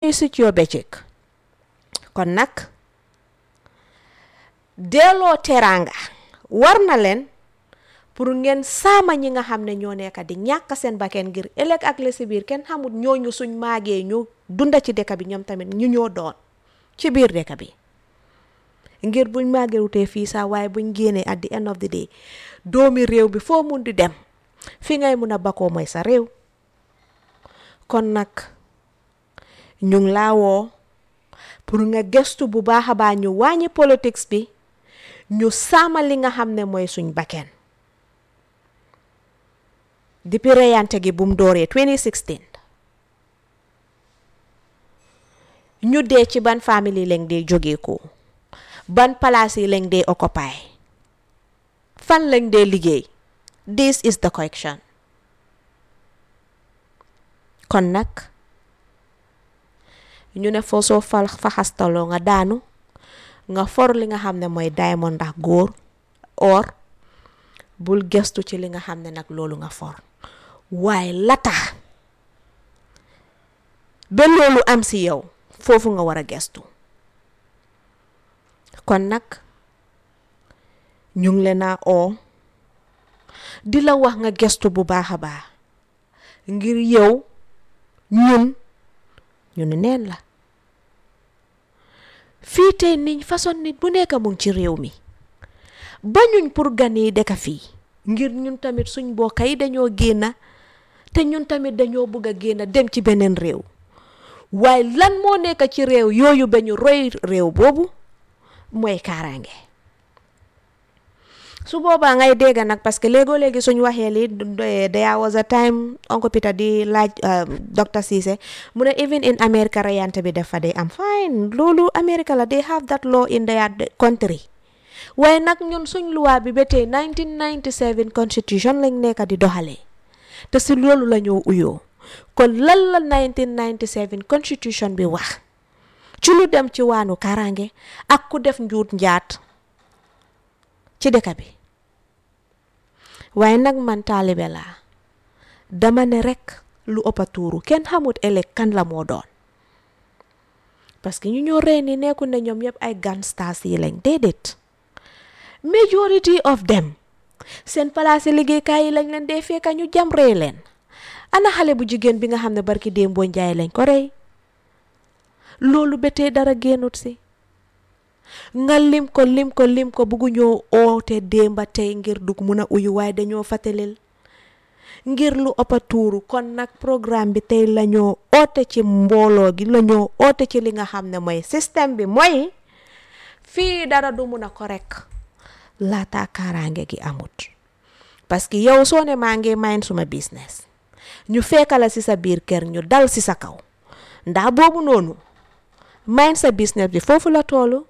visit your bëccëg kon nag delloo teraanga war na leen pour ngeen saama ñi nga xam ne ñoo nekk di ñàkk seen bakken ngir ëllëg ak la si biir kenn xamut ñooñu suñ maagee ñu dunda ci dëkk bi ñoom tamit ñu ñoo doon ci biir dëkk bi ngir buñ màggerutee fii sax waaye buñ génnee at the end of the day doomi réew bi foo mun di dem fi ngay mun a bakoo mooy sa réew kon nag ñu ngi laa woo pour nga gëstu bu baax a baax ñu wàññi politics bi ñu sàmmal li nga xam ne mooy suñ bakken depuis reyante gi bu mu dooree 2016 ñu dee ci ban famille lañ dee jógee ko ban palaas yi lañ dee occupy fan lañ dee liggéey this is the correction kon nag ñu ne foo soo fa faxastaloo nga daanu nga for li nga xam ne mooy diamond ndax góor or bul gestu ci li nga xam ne nag loolu nga for waaye lata ba loolu am si yow foofu nga war a gestu kon nag ñu ngi leen a oo di la wax nga gestu bu baax a baax ngir yow ñun ñu ne neen la fii tey niñ façon nit bu nekk mu ngi ci réew mi bañuñ pour gan yi dëkk fii ngir ñun tamit suñ mbokk yi dañoo génn te ñun tamit dañoo bëgg a génn dem ci beneen réew waaye lan moo nekk ci réew yooyu ba ñu roy réew boobu mooy kaaraange su boobaa ngay dégg nag parce que léegoo léegi suñ waxee li there was a time Uncle Peter di laaj docteur Cissé mu ne even in America reyante bi dafa day am fine loolu America la they have that law in their country waaye nag ñun suñ luwaa bi ba tey 1997 constitution lañ nekk di doxalee te si loolu la ñoo uyoo kon lan la 1997 constitution bi wax ci lu dem ci waanu kaaraange ak ku def njuut njaat ci dëkk bi waaye nag man taalibe laa dama ne rek lu ëpp a tuuru kenn xamut ëllëg kan la moo doon parce que ñu ñoo rey ni nekku ne ñoom yëpp ay gangsters yi lañ déedéet majority of them seen palaas yi liggéeykaay yi lañ leen dee fekka ñu jam rey leen ana xale bu jigéen bi nga xam ne barki démboo njaay lañ ko rey loolu ba tey dara génnut si nga lim ko lim ko lim ko bugguñoo oote démba tey ngir dug mun a uyu waaye dañoo fàttalil ngir lu ëpp a tuuru kon nag programme bi tey lañoo oote ci mbooloo gi lañoo oote ci li nga xam ne mooy système bi mooy fii dara du mun a ko rek laata kaaraange gi amut parce que yow soo ne maa ngi mayin suma business ñu fekkala si sa biir kër ñu dal si sa kaw ndax boobu noonu mayin sa business bi foofu la toolu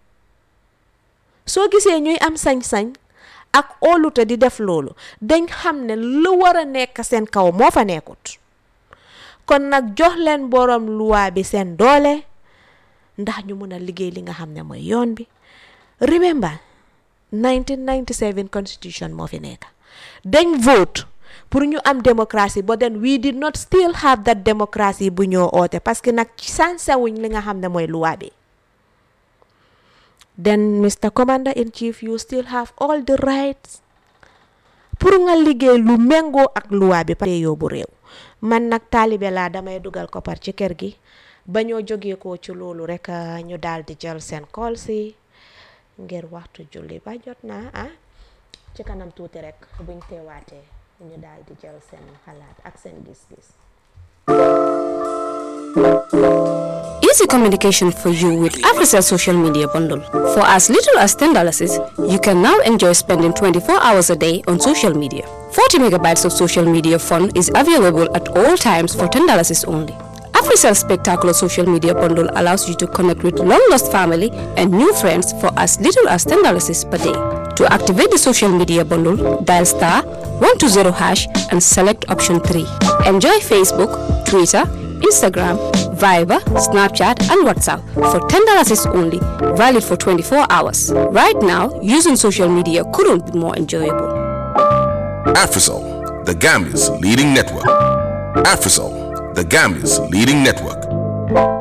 soo gisee ñuy am sañ-sañ ak óolute di def loolu dañ xam ne lu war a nekk seen kaw moo fa nekkut kon nag jox leen borom luwaa bi seen doole ndax ñu mun a liggéey li nga xam ne mooy yoon bi remember 1997 constitution moo fi nekk dañ vote pour ñu am démocratie but then we did not still have that démocratie bu ñoo oote parce que nag sansewuñ li nga xam ne mooy luwaa bi then Mr. Commander in Chief you still have all the rights pour nga liggéey lu méngoo ak luwaa bi pare yóbbu réew man nag taalibe laa damay dugal ko par ci kër gi ba ñoo jógee ko ci loolu rek ñu daal di jël seen kool si ngir waxtu julli ba jot naa ah ci kanam tuuti rek buñ teewaatee ñu daal di jël seen xalaat ak seen gis-gis Easy communication for you with Africell social media bundle. For as little as $10, you can now enjoy spending 24 hours a day on social media. 40 megabytes of social media fun is available at all times for $10 only. Africell's spectacular social media bundle allows you to connect with long-lost family and new friends for as little as $10 per day. To activate the social media bundle, dial star 120 hash and select option 3. Enjoy Facebook, Twitter, Instagram, Viber, Snapchat, and WhatsApp for $10 only, valid for 24 hours. Right now, using social media couldn't be more enjoyable. Afrisol, the Gambia's leading network. Afrisol, the Gambia's leading network.